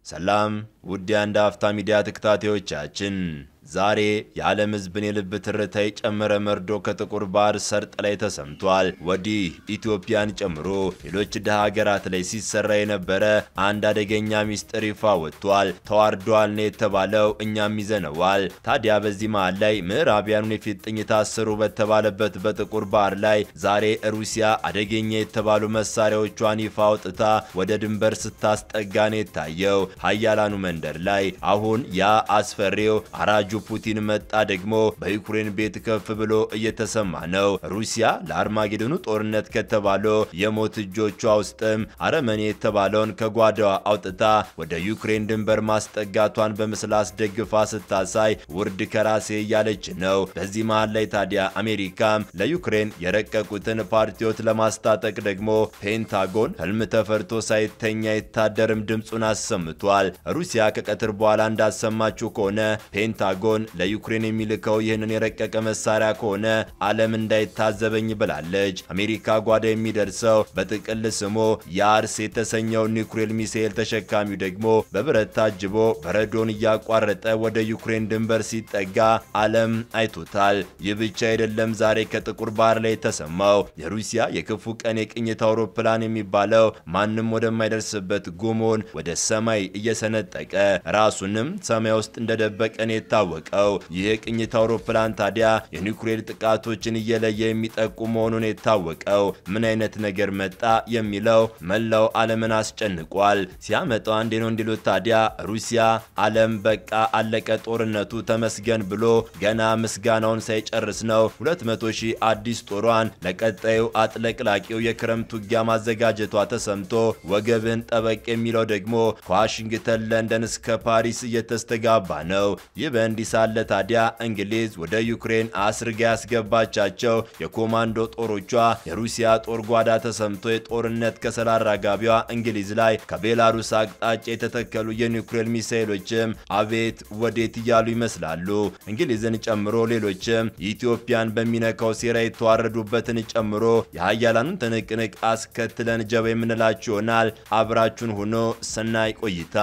ሰላም ውድ የአንድ አፍታ ሚዲያ ተከታታዮቻችን፣ ዛሬ የዓለም ሕዝብን የልብ ትርታ የጨመረ መርዶ ከጥቁር ባህር ሰርጥ ላይ ተሰምቷል። ወዲህ ኢትዮጵያን ጨምሮ ሌሎች ድሃ ሀገራት ላይ ሲሰራ የነበረ አንድ አደገኛ ሚስጥር ይፋ ወጥቷል። ተዋርዷል ነው የተባለው፣ እኛም ይዘነዋል። ታዲያ በዚህ መሃል ላይ ምዕራቢያኑን የፊጥኝ ታሰሩ በተባለበት በጥቁር ባህር ላይ ዛሬ ሩሲያ አደገኛ የተባሉ መሳሪያዎቿን ይፋ አውጥታ ወደ ድንበር ስታስጠጋ ነው የታየው። ሀያላኑ መንደር ላይ አሁን ያ አስፈሪው አራጁ ፑቲን መጣ ደግሞ በዩክሬን ቤት ከፍ ብሎ እየተሰማ ነው። ሩሲያ ለአርማጌዶኑ ጦርነት ከተባለው የሞት እጆቿ ውስጥም አረመኔ የተባለውን ከጓዳዋ አውጥታ ወደ ዩክሬን ድንበር ማስጠጋቷን በምስል አስደግፋ ስታሳይ ውርድ ከራሴ እያለች ነው። በዚህ መሃል ላይ ታዲያ አሜሪካም ለዩክሬን የረቀቁትን ፓርቲዎች ለማስታጠቅ ደግሞ ፔንታጎን ህልም ተፈርቶ ሳይተኛ የታደርም ድምፁን አሰምቷል። ሩሲያ ከቀትር በኋላ እንዳሰማችው ከሆነ ፔንታጎን ለዩክሬን የሚልከው ይህንን የረቀቀ መሳሪያ ከሆነ ዓለም እንዳይታዘበኝ ብላለች። አሜሪካ ጓዳ የሚደርሰው በጥቅል ስሙ የአርስ የተሰኘው ኒውክሌር ሚሳኤል ተሸካሚው ደግሞ በብረት ታጅቦ በረዶን እያቋረጠ ወደ ዩክሬን ድንበር ሲጠጋ ዓለም አይቶታል። ይህ ብቻ አይደለም። ዛሬ ከጥቁር ባህር ላይ የተሰማው የሩሲያ የክፉ ቀን የቅኝት አውሮፕላን የሚባለው ማንም ወደማይደርስበት ጉሙን ወደ ሰማይ እየሰነጠቀ ራሱንም ሰማይ ውስጥ እንደደበቀን የታወቀው ይህ የቅኝት አውሮፕላን ታዲያ የኒውክሌር ጥቃቶችን እየለየ የሚጠቁ መሆኑን የታወቀው ምን አይነት ነገር መጣ የሚለው መላው ዓለምን አስጨንቋል። ሲያመጣው አንዴ ነው እንዲሉት ታዲያ ሩሲያ ዓለም በቃ አለቀ ጦርነቱ ተመስገን ብሎ ገና ምስጋናውን ሳይጨርስ ነው 200 ሺህ አዲስ ጦሯን ለቀጣዩ አጥለቅላቂው የክረምት ውጊያ ማዘጋጀቷ ተሰምቶ ወገብን ጠበቅ የሚለው ደግሞ ከዋሽንግተን ለንደን እስከ ፓሪስ እየተስተጋባ ነው። ይህ በእንዲህ ሳለ ታዲያ እንግሊዝ ወደ ዩክሬን አስርጋ ያስገባቻቸው የኮማንዶ ጦሮቿ የሩሲያ ጦር ጓዳ ተሰምቶ የጦርነት ከሰል አራጋቢዋ እንግሊዝ ላይ ከቤላሩስ አቅጣጫ የተተከሉ የኒውክሌር ሚሳይሎችም አቤት ወዴት እያሉ ይመስላሉ። እንግሊዝን ጨምሮ ሌሎችም ኢትዮጵያን በሚነካው ሴራ የተዋረዱበትን ጨምሮ የሀያላኑን ትንቅንቅ አስከትለን ጀባ የምንላችሁ ይሆናል። አብራችሁን ሆኖ ሰናይ ቆይታ።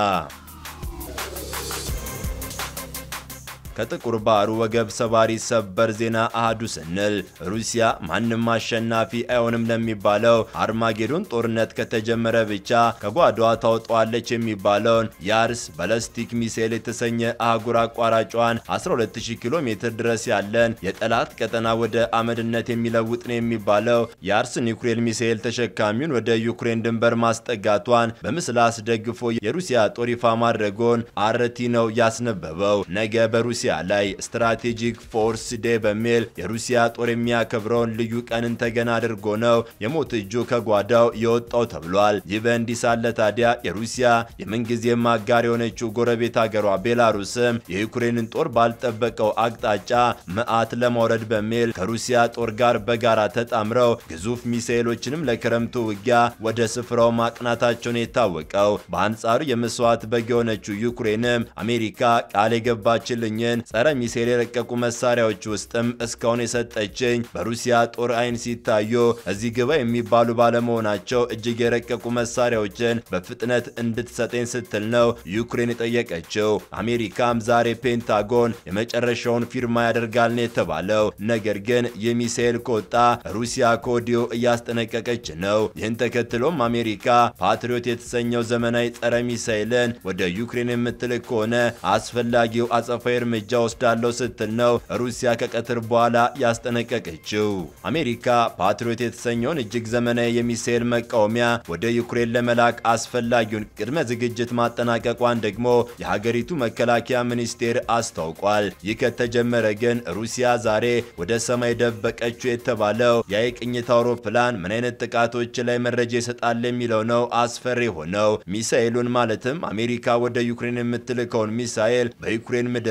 ከጥቁር ባህሩ ወገብ ሰባሪ ሰበር ዜና አህዱ ስንል ሩሲያ ማንም አሸናፊ አይሆንም ለሚባለው አርማጌዶን ጦርነት ከተጀመረ ብቻ ከጓዳዋ ታውጠዋለች የሚባለውን የአርስ ባላስቲክ ሚሳኤል የተሰኘ አህጉር አቋራጯን 120 ኪሎ ሜትር ድረስ ያለን የጠላት ቀጠና ወደ አመድነት የሚለውጥ ነው የሚባለው የአርስ ኒውክሌር ሚሳኤል ተሸካሚውን ወደ ዩክሬን ድንበር ማስጠጋቷን በምስል አስደግፎ የሩሲያ ጦር ይፋ ማድረጉን አርቲ ነው ያስነበበው። ነገ በሩሲያ ላይ ስትራቴጂክ ፎርስ ዴ በሚል የሩሲያ ጦር የሚያከብረውን ልዩ ቀንን ተገና አድርጎ ነው የሞት እጁ ከጓዳው የወጣው ተብሏል። ይህ በእንዲህ ሳለ ታዲያ የሩሲያ የምንጊዜም አጋር የሆነችው ጎረቤት ሀገሯ ቤላሩስም የዩክሬንን ጦር ባልጠበቀው አቅጣጫ መዓት ለማውረድ በሚል ከሩሲያ ጦር ጋር በጋራ ተጣምረው ግዙፍ ሚሳኤሎችንም ለክረምቱ ውጊያ ወደ ስፍራው ማቅናታቸውን የታወቀው። በአንጻሩ የመስዋዕት በግ የሆነችው ዩክሬንም አሜሪካ ቃል የገባችልኝን ጸረ ሚሳኤል የረቀቁ መሳሪያዎች ውስጥም እስካሁን የሰጠችኝ በሩሲያ ጦር አይን ሲታዩ እዚህ ግባ የሚባሉ ባለመሆናቸው እጅግ የረቀቁ መሳሪያዎችን በፍጥነት እንድትሰጠኝ ስትል ነው ዩክሬን የጠየቀችው። አሜሪካም ዛሬ ፔንታጎን የመጨረሻውን ፊርማ ያደርጋል ነው የተባለው። ነገር ግን ይህ ሚሳኤል ከወጣ ሩሲያ ከወዲሁ እያስጠነቀቀች ነው። ይህን ተከትሎም አሜሪካ ፓትሪዮት የተሰኘው ዘመናዊ ጸረ ሚሳኤልን ወደ ዩክሬን የምትልክ ከሆነ አስፈላጊው አጸፋዊ እርምጃ ወስዳለው ስትል ነው ሩሲያ ከቀትር በኋላ ያስጠነቀቀችው። አሜሪካ ፓትሪዮት የተሰኘውን እጅግ ዘመናዊ የሚሳኤል መቃወሚያ ወደ ዩክሬን ለመላክ አስፈላጊውን ቅድመ ዝግጅት ማጠናቀቋን ደግሞ የሀገሪቱ መከላከያ ሚኒስቴር አስታውቋል። ይህ ከተጀመረ ግን ሩሲያ ዛሬ ወደ ሰማይ ደበቀችው የተባለው የቅኝት አውሮፕላን ምን አይነት ጥቃቶች ላይ መረጃ ይሰጣል የሚለው ነው አስፈሪ ሆነው። ሚሳኤሉን ማለትም አሜሪካ ወደ ዩክሬን የምትልከውን ሚሳኤል በዩክሬን ምድር ላይ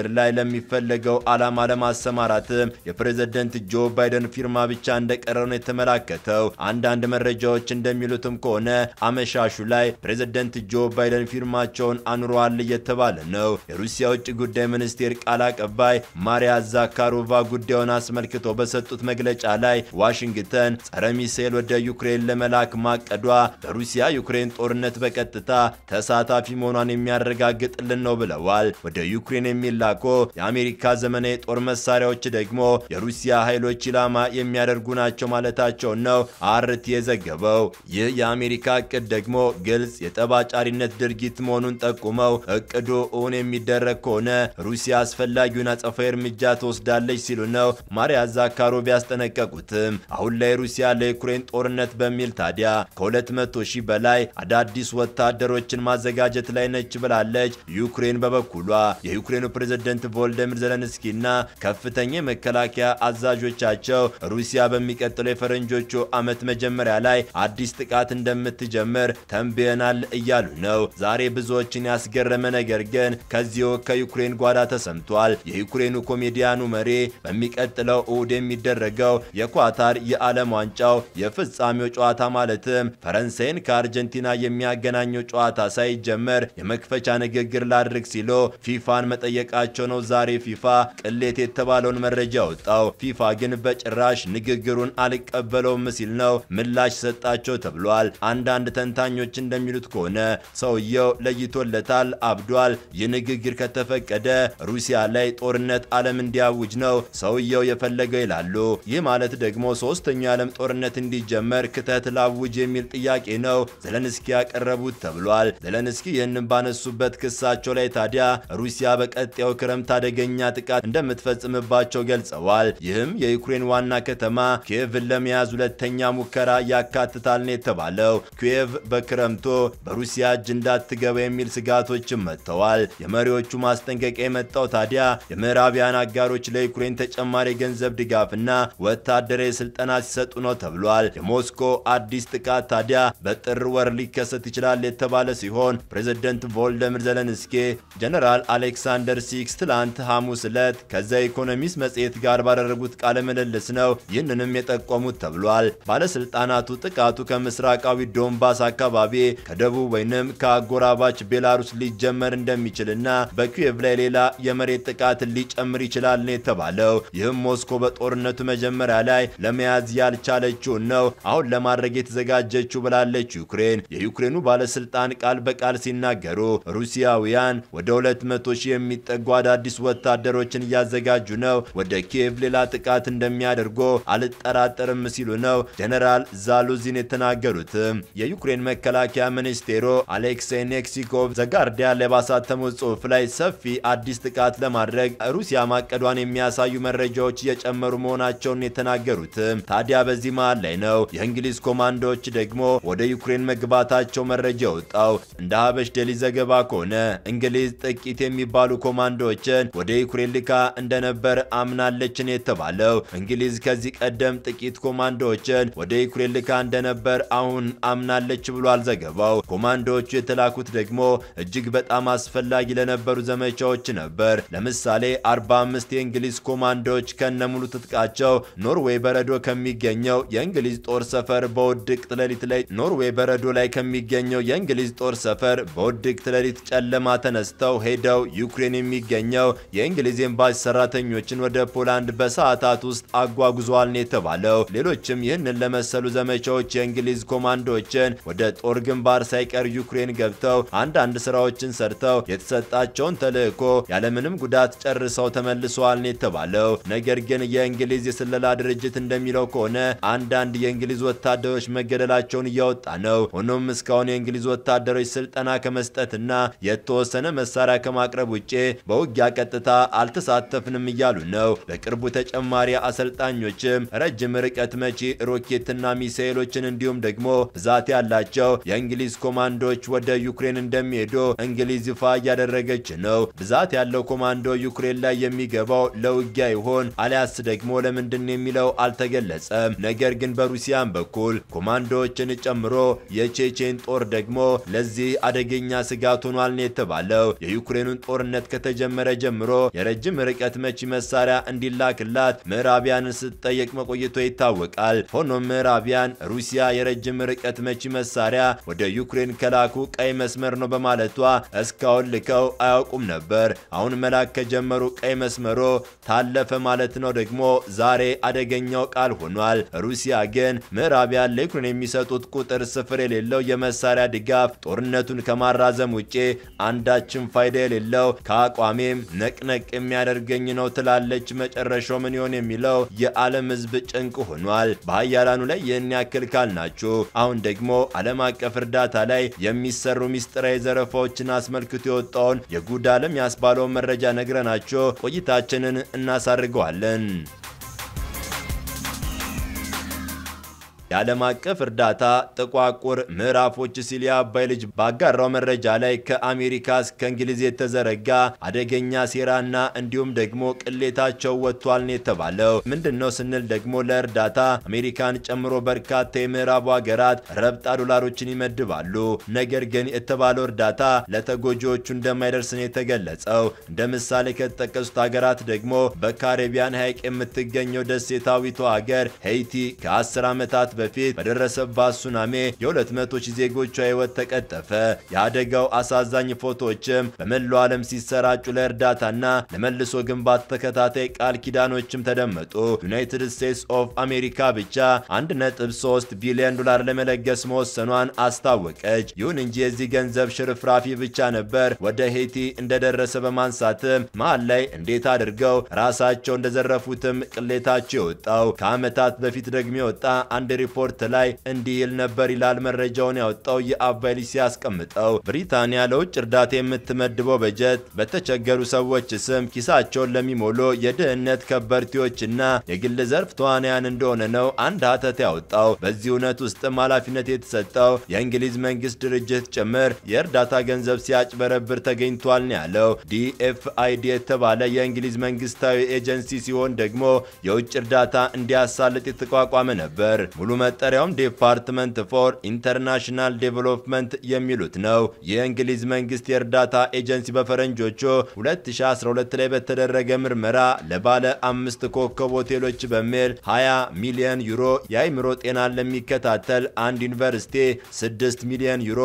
ለሚፈለገው ዓላማ ለማሰማራትም የፕሬዝደንት ጆ ባይደን ፊርማ ብቻ እንደቀረው ነው የተመላከተው። አንዳንድ መረጃዎች እንደሚሉትም ከሆነ አመሻሹ ላይ ፕሬዝደንት ጆ ባይደን ፊርማቸውን አኑረዋል እየተባለ ነው። የሩሲያ ውጭ ጉዳይ ሚኒስቴር ቃል አቀባይ ማሪያ ዛካሮቫ ጉዳዩን አስመልክቶ በሰጡት መግለጫ ላይ ዋሽንግተን ጸረ ሚሳኤል ወደ ዩክሬን ለመላክ ማቀዷ በሩሲያ ዩክሬን ጦርነት በቀጥታ ተሳታፊ መሆኗን የሚያረጋግጥልን ነው ብለዋል። ወደ ዩክሬን የሚላኮ የአሜሪካ ዘመናዊ የጦር መሳሪያዎች ደግሞ የሩሲያ ኃይሎች ኢላማ የሚያደርጉ ናቸው ማለታቸውን ነው አርቲ የዘገበው። ይህ የአሜሪካ እቅድ ደግሞ ግልጽ የጠባጫሪነት ድርጊት መሆኑን ጠቁመው እቅዱ እውን የሚደረግ ከሆነ ሩሲያ አስፈላጊውን አጸፋዊ እርምጃ ትወስዳለች ሲሉ ነው ማሪያ ዛካሮቭ ያስጠነቀቁትም። አሁን ላይ ሩሲያ ለዩክሬን ጦርነት በሚል ታዲያ ከ200 ሺህ በላይ አዳዲስ ወታደሮችን ማዘጋጀት ላይ ነች ብላለች። ዩክሬን በበኩሏ የዩክሬኑ ፕሬዝደንት ቮልደሚር ዘለንስኪና ከፍተኛ የመከላከያ አዛዦቻቸው ሩሲያ በሚቀጥለው የፈረንጆቹ ዓመት መጀመሪያ ላይ አዲስ ጥቃት እንደምትጀምር ተንብየናል እያሉ ነው። ዛሬ ብዙዎችን ያስገረመ ነገር ግን ከዚሁ ከዩክሬን ጓዳ ተሰምቷል። የዩክሬኑ ኮሜዲያኑ መሪ በሚቀጥለው እሁድ የሚደረገው የኳታር የዓለም ዋንጫው የፍጻሜው ጨዋታ ማለትም ፈረንሳይን ከአርጀንቲና የሚያገናኘው ጨዋታ ሳይጀመር የመክፈቻ ንግግር ላድርግ ሲሉ ፊፋን መጠየቃቸው ነው። ዛሬ ፊፋ ቅሌት የተባለውን መረጃ ወጣው። ፊፋ ግን በጭራሽ ንግግሩን አልቀበለውም ሲል ነው ምላሽ ሰጣቸው ተብሏል። አንዳንድ ተንታኞች እንደሚሉት ከሆነ ሰውየው ለይቶለታል፣ አብዷል። ይህ ንግግር ከተፈቀደ ሩሲያ ላይ ጦርነት ዓለም እንዲያውጅ ነው ሰውየው የፈለገው ይላሉ። ይህ ማለት ደግሞ ሶስተኛው የዓለም ጦርነት እንዲጀመር ክተት ላውጅ የሚል ጥያቄ ነው ዘለንስኪ ያቀረቡት ተብሏል። ዘለንስኪ ይህንን ባነሱበት ክሳቸው ላይ ታዲያ ሩሲያ በቀጣዩ ክረምት አደገኛ ጥቃት እንደምትፈጽምባቸው ገልጸዋል። ይህም የዩክሬን ዋና ከተማ ኪየቭን ለመያዝ ሁለተኛ ሙከራ ያካትታል ነው የተባለው። ኪየቭ በክረምቱ በሩሲያ እጅ እንዳትገባ የሚል ስጋቶችም መጥተዋል። የመሪዎቹ ማስጠንቀቂያ የመጣው ታዲያ የምዕራቢያን አጋሮች ለዩክሬን ተጨማሪ የገንዘብ ድጋፍና ወታደራዊ ስልጠና ሲሰጡ ነው ተብሏል። የሞስኮ አዲስ ጥቃት ታዲያ በጥር ወር ሊከሰት ይችላል የተባለ ሲሆን ፕሬዝደንት ቮልደሚር ዘለንስኪ ጀነራል አሌክሳንደር ሲክስ ትላንት ሐሙስ ዕለት ከዛ ኢኮኖሚስት መጽሔት ጋር ባደረጉት ቃለ ምልልስ ነው ይህንንም የጠቆሙት ተብሏል። ባለስልጣናቱ ጥቃቱ ከምስራቃዊ ዶንባስ አካባቢ ከደቡብ ወይንም ከአጎራባች ቤላሩስ ሊጀመር እንደሚችልና በኪየቭ ላይ ሌላ የመሬት ጥቃት ሊጨምር ይችላል ነው የተባለው። ይህም ሞስኮ በጦርነቱ መጀመሪያ ላይ ለመያዝ ያልቻለችውን ነው አሁን ለማድረግ የተዘጋጀችው ብላለች ዩክሬን። የዩክሬኑ ባለስልጣን ቃል በቃል ሲናገሩ ሩሲያውያን ወደ 200 ሺህ የሚጠጉ አዳዲስ ወታደሮችን እያዘጋጁ ነው፣ ወደ ኪየቭ ሌላ ጥቃት እንደሚያደርጉ አልጠራጠርም ሲሉ ነው ጀነራል ዛሉዚን የተናገሩትም። የዩክሬን መከላከያ ሚኒስቴሩ አሌክሴይ ኔክሲኮቭ ዘጋርዲያን ላይ ባሳተሙት ጽሑፍ ላይ ሰፊ አዲስ ጥቃት ለማድረግ ሩሲያ ማቀዷን የሚያሳዩ መረጃዎች እየጨመሩ መሆናቸውን የተናገሩትም። ታዲያ በዚህ መሃል ላይ ነው የእንግሊዝ ኮማንዶዎች ደግሞ ወደ ዩክሬን መግባታቸው መረጃ ወጣው። እንደ ሀበሽ ዴሊ ዘገባ ከሆነ እንግሊዝ ጥቂት የሚባሉ ኮማንዶዎችን ወደ ዩክሬን ልካ እንደነበር አምናለችን የተባለው እንግሊዝ ከዚህ ቀደም ጥቂት ኮማንዶዎችን ወደ ዩክሬን ልካ እንደነበር አሁን አምናለች ብሏል ዘገባው። ኮማንዶዎቹ የተላኩት ደግሞ እጅግ በጣም አስፈላጊ ለነበሩ ዘመቻዎች ነበር። ለምሳሌ 45 የእንግሊዝ ኮማንዶዎች ከነሙሉ ትጥቃቸው ኖርዌይ በረዶ ከሚገኘው የእንግሊዝ ጦር ሰፈር በውድቅት ሌሊት ላይ ኖርዌይ በረዶ ላይ ከሚገኘው የእንግሊዝ ጦር ሰፈር በውድቅት ሌሊት ጨለማ ተነስተው ሄደው ዩክሬን የሚገኘው የእንግሊዝ ኤምባሲ ሰራተኞችን ወደ ፖላንድ በሰዓታት ውስጥ አጓጉዘዋል ነው የተባለው። ሌሎችም ይህንን ለመሰሉ ዘመቻዎች የእንግሊዝ ኮማንዶዎችን ወደ ጦር ግንባር ሳይቀር ዩክሬን ገብተው አንዳንድ ስራዎችን ሰርተው የተሰጣቸውን ተልዕኮ ያለምንም ጉዳት ጨርሰው ተመልሰዋል ነው የተባለው። ነገር ግን የእንግሊዝ የስለላ ድርጅት እንደሚለው ከሆነ አንዳንድ የእንግሊዝ ወታደሮች መገደላቸውን እያወጣ ነው። ሆኖም እስካሁን የእንግሊዝ ወታደሮች ስልጠና ከመስጠትና የተወሰነ መሳሪያ ከማቅረብ ውጭ በውጊያ ቀጥታ አልተሳተፍንም እያሉ ነው። በቅርቡ ተጨማሪ አሰልጣኞችም ረጅም ርቀት መቺ ሮኬትና ሚሳኤሎችን እንዲሁም ደግሞ ብዛት ያላቸው የእንግሊዝ ኮማንዶዎች ወደ ዩክሬን እንደሚሄዱ እንግሊዝ ይፋ እያደረገች ነው። ብዛት ያለው ኮማንዶ ዩክሬን ላይ የሚገባው ለውጊያ ይሆን አሊያስ ደግሞ ለምንድን የሚለው አልተገለጸም። ነገር ግን በሩሲያን በኩል ኮማንዶዎችን ጨምሮ የቼቼን ጦር ደግሞ ለዚህ አደገኛ ስጋት ሆኗል ነው የተባለው። የዩክሬኑን ጦርነት ከተጀመረ ጀምሮ ጀምሮ የረጅም ርቀት መቺ መሳሪያ እንዲላክላት ምዕራቢያንን ስትጠየቅ መቆየቷ ይታወቃል። ሆኖም ምዕራቢያን ሩሲያ የረጅም ርቀት መቺ መሳሪያ ወደ ዩክሬን ከላኩ ቀይ መስመር ነው በማለቷ እስካሁን ልከው አያውቁም ነበር። አሁን መላክ ከጀመሩ ቀይ መስመሮ ታለፈ ማለት ነው ደግሞ ዛሬ አደገኛው ቃል ሆኗል። ሩሲያ ግን ምዕራቢያን ለዩክሬን የሚሰጡት ቁጥር ስፍር የሌለው የመሳሪያ ድጋፍ ጦርነቱን ከማራዘም ውጪ አንዳችን ፋይዳ የሌለው ከአቋሜም ነቅነቅ የሚያደርገኝ ነው ትላለች። መጨረሻው ምን ይሆን የሚለው የዓለም ሕዝብ ጭንቅ ሆኗል። በሀያላኑ ላይ ይህን ያክል ካልናችሁ፣ አሁን ደግሞ ዓለም አቀፍ እርዳታ ላይ የሚሰሩ ሚስጥራዊ ዘረፋዎችን አስመልክቶ የወጣውን የጉድ ዓለም ያስባለውን መረጃ ነግረናችሁ ቆይታችንን እናሳርገዋለን። የዓለም አቀፍ እርዳታ ጥቋቁር ምዕራፎች ሲል የአባይ ልጅ ባጋራው መረጃ ላይ ከአሜሪካ እስከ እንግሊዝ የተዘረጋ አደገኛ ሴራና እንዲሁም ደግሞ ቅሌታቸው ወጥቷል ነው የተባለው። ምንድን ነው ስንል ደግሞ ለእርዳታ አሜሪካን ጨምሮ በርካታ የምዕራቡ ሀገራት ረብጣ ዶላሮችን ይመድባሉ። ነገር ግን የተባለው እርዳታ ለተጎጂዎቹ እንደማይደርስ ነው የተገለጸው። እንደ ምሳሌ ከተጠቀሱት ሀገራት ደግሞ በካሪቢያን ሐይቅ የምትገኘው ደሴታዊቷ ሀገር ሄይቲ ከ10 ዓመታት በፊት በደረሰባት ሱናሜ የ200 ሺህ ዜጎቿ ሕይወት ተቀጠፈ። የአደጋው አሳዛኝ ፎቶዎችም በመላው ዓለም ሲሰራጩ ለእርዳታና ለመልሶ ግንባታ ተከታታይ ቃል ኪዳኖችም ተደመጡ። ዩናይትድ ስቴትስ ኦፍ አሜሪካ ብቻ 1.3 ቢሊዮን ዶላር ለመለገስ መወሰኗን አስታወቀች። ይሁን እንጂ የዚህ ገንዘብ ሽርፍራፊ ብቻ ነበር ወደ ሄይቲ እንደደረሰ በማንሳትም መሃል ላይ እንዴት አድርገው ራሳቸው እንደዘረፉትም ቅሌታቸው የወጣው ከዓመታት በፊት ደግሞ የወጣ አንድ ሪፖርት ላይ እንዲህ ይል ነበር ይላል መረጃውን ያወጣው የአባይ ልጅ ሲያስቀምጠው። ብሪታንያ ለውጭ እርዳታ የምትመድበው በጀት በተቸገሩ ሰዎች ስም ኪሳቸውን ለሚሞሉ የድህነት ከበርቴዎችና የግል ዘርፍ ተዋናያን እንደሆነ ነው አንድ ሀተት ያወጣው። በዚህ እውነት ውስጥም ኃላፊነት የተሰጠው የእንግሊዝ መንግስት ድርጅት ጭምር የእርዳታ ገንዘብ ሲያጭበረብር ተገኝቷል ነው ያለው። ዲኤፍአይዲ የተባለ የእንግሊዝ መንግስታዊ ኤጀንሲ ሲሆን ደግሞ የውጭ እርዳታ እንዲያሳልጥ የተቋቋመ ነበር። ሙሉ መጠሪያውም ዲፓርትመንት ፎር ኢንተርናሽናል ዴቨሎፕመንት የሚሉት ነው። የእንግሊዝ መንግስት የእርዳታ ኤጀንሲ በፈረንጆቹ 2012 ላይ በተደረገ ምርመራ ለባለ አምስት ኮከብ ሆቴሎች በሚል 20 ሚሊዮን ዩሮ የአይምሮ ጤናን ለሚከታተል አንድ ዩኒቨርሲቲ 6 ሚሊዮን ዩሮ፣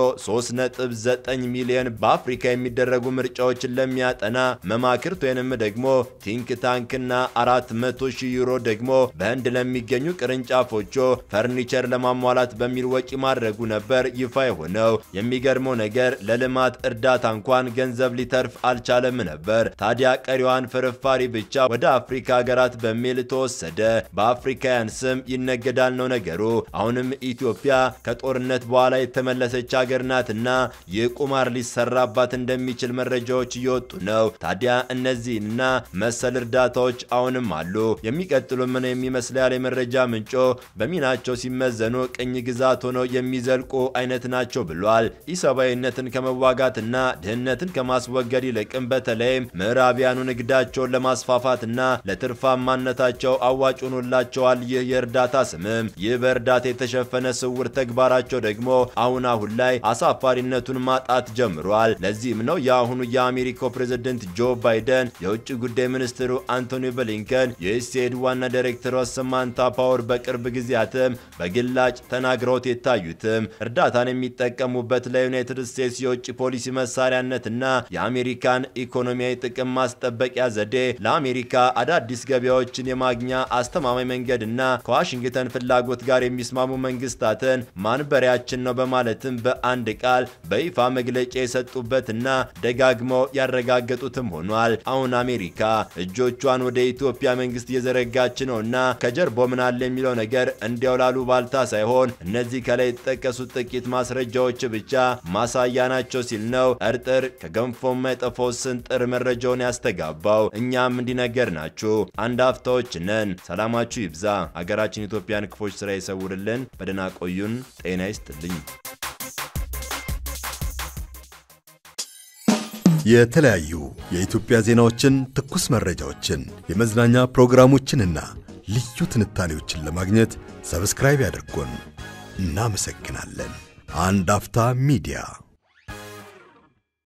3.9 ሚሊዮን በአፍሪካ የሚደረጉ ምርጫዎችን ለሚያጠና መማክርት ወይንም ደግሞ ቲንክ ታንክና 400 ሺህ ዩሮ ደግሞ በህንድ ለሚገኙ ቅርንጫፎቹ ፈርኒቸር ለማሟላት በሚል ወጪ ማድረጉ ነበር ይፋ የሆነው። የሚገርመው ነገር ለልማት እርዳታ እንኳን ገንዘብ ሊተርፍ አልቻለም ነበር። ታዲያ ቀሪዋን ፍርፋሪ ብቻ ወደ አፍሪካ ሀገራት በሚል ተወሰደ። በአፍሪካውያን ስም ይነገዳል ነው ነገሩ። አሁንም ኢትዮጵያ ከጦርነት በኋላ የተመለሰች ሀገር ናትና ይህ ቁማር ሊሰራባት እንደሚችል መረጃዎች እየወጡ ነው። ታዲያ እነዚህና መሰል እርዳታዎች አሁንም አሉ። የሚቀጥሉ ምን የሚመስል ያለ የመረጃ ምንጮ በሚናቸው ሲመዘኑ ቅኝ ግዛት ሆነው የሚዘልቁ አይነት ናቸው ብሏል። ኢሰብአዊነትን ከመዋጋትና ድህነትን ከማስወገድ ይልቅም በተለይም ምዕራቢያኑ ንግዳቸውን ለማስፋፋትና ለትርፋማነታቸው አዋጭ ሆኖላቸዋል። ይህ የእርዳታ ስምም ይህ በእርዳታ የተሸፈነ ስውር ተግባራቸው ደግሞ አሁን አሁን ላይ አሳፋሪነቱን ማጣት ጀምሯል። ለዚህም ነው የአሁኑ የአሜሪካው ፕሬዝደንት ጆ ባይደን የውጭ ጉዳይ ሚኒስትሩ አንቶኒ ብሊንከን የዩኤስኤድ ዋና ዳይሬክተሯ ሰማንታ ፓወር በቅርብ ጊዜያትም በግላጭ ተናግረውት የታዩትም እርዳታን የሚጠቀሙበት ለዩናይትድ ስቴትስ የውጭ ፖሊሲ መሳሪያነትና የአሜሪካን ኢኮኖሚያዊ ጥቅም ማስጠበቂያ ዘዴ ለአሜሪካ አዳዲስ ገበያዎችን የማግኛ አስተማማኝ መንገድና ከዋሽንግተን ፍላጎት ጋር የሚስማሙ መንግስታትን ማንበሪያችን ነው በማለትም በአንድ ቃል በይፋ መግለጫ የሰጡበትና ደጋግመው ያረጋገጡትም ሆኗል። አሁን አሜሪካ እጆቿን ወደ ኢትዮጵያ መንግስት እየዘረጋች ነውና ከጀርባው ምን አለ የሚለው ነገር እንዲያው ላሉ ባልታ ሳይሆን እነዚህ ከላይ የተጠቀሱት ጥቂት ማስረጃዎች ብቻ ማሳያ ናቸው ሲል ነው እርጥር ከገንፎ የማይጠፋው ስንጥር መረጃውን ያስተጋባው። እኛም እንዲነገር ናችሁ አንድ አፍታዎች ነን። ሰላማችሁ ይብዛ። ሀገራችን ኢትዮጵያን ክፎች ስራ ይሰውርልን። በደህና ቆዩን። ጤና ይስጥልኝ። የተለያዩ የኢትዮጵያ ዜናዎችን፣ ትኩስ መረጃዎችን፣ የመዝናኛ ፕሮግራሞችንና ልዩ ትንታኔዎችን ለማግኘት ሰብስክራይብ ያድርጉን። እናመሰግናለን። አንድ አፍታ ሚዲያ